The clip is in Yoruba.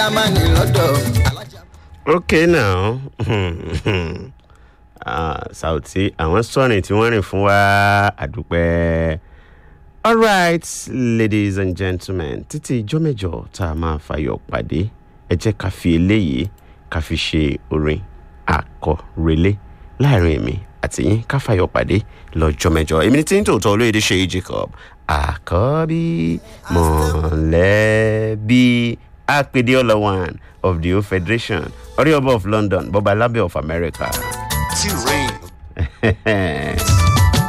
jámánì lọ́dọ̀ alájà. okay now Ah, sauti àwọn sọrin tí wọ́n rìn fún wa àdúpẹ́ alright ladies and gentlemen títí ijọ́ mẹ́jọ tá a máa fàyọ̀ pàdé ẹ jẹ́ ká fi eléyìí ká fi ṣe orin àkọrẹlé láàrin èmi àti yín ká fàyọ̀ pàdé lọ́jọ́ mẹ́jọ èmi ní tí ń tòótọ́ olóyèdè ṣe jacob àkọ́bí mọ̀lẹ́bí apèdè ọlọ́wàn of the o federation ọ̀rẹ́ ọba of london bọ́ba alábẹ́ of america. tí rain.